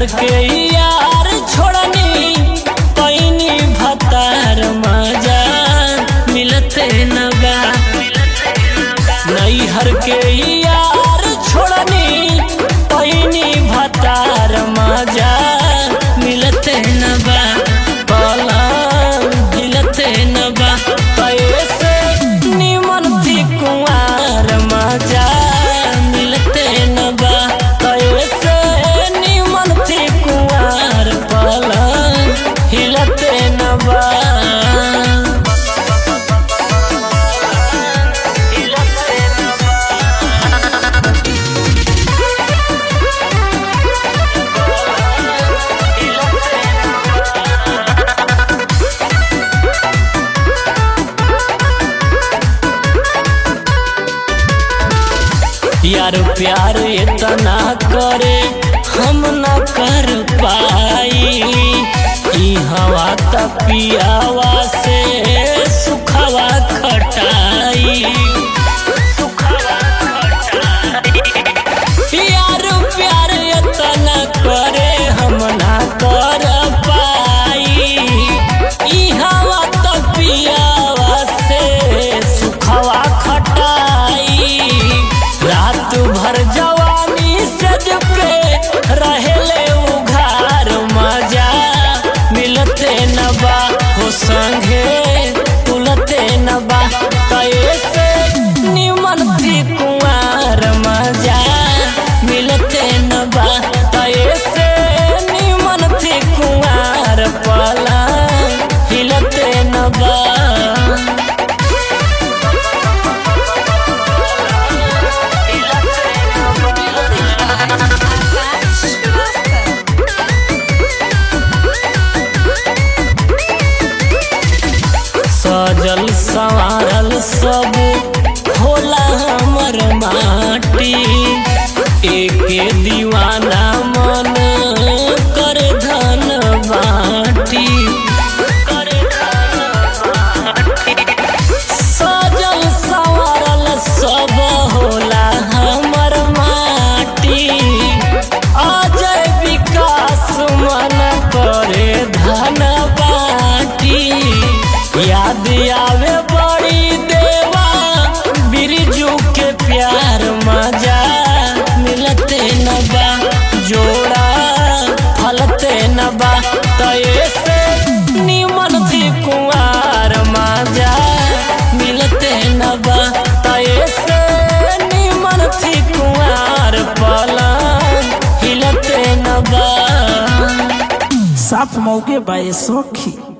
हर के यार छोड़नी पैनी भतार मजा मिलते न बा नई हर के यार छोड़नी पैनी भतार मजा मिलते न बा पलंग हिलते न बा पैसे निमन थी कुंवार मजा मिलते न बा पैसे निमन थी कुंवार पलंग हिलते न बा यार प्यार इतना करे हम न कर पाई ई हवा त पियावा से सुखवा खटाई यार प्यार इतना करे हम ना कर पाई ई हवा त पियावा से सुखवा खटाई रात भर जवानी सज पे रहेले उघार मजा मिलते न बा हो संगे तुलते न बा कैसे निमन थी कुंवार मजा मिलते न बा कैसे निमन थी कुंवार पला हिलते न बा सजल संवारल सब होला हमर माटी एके दीवाना मन कर धन बाटी सजल संवारल सब होला हमर माटी अजय विकास मन करे धन बाटी याद आवे बड़ी देवा बिरजू के प्यार मजा मिलते न बा जोड़ा फलते न बा तैसे निमन थी कुंवार मजा मिलते न बा तैसे निमन थी कुंवार पलंग हिलते न बा साफ मौके बाए सखी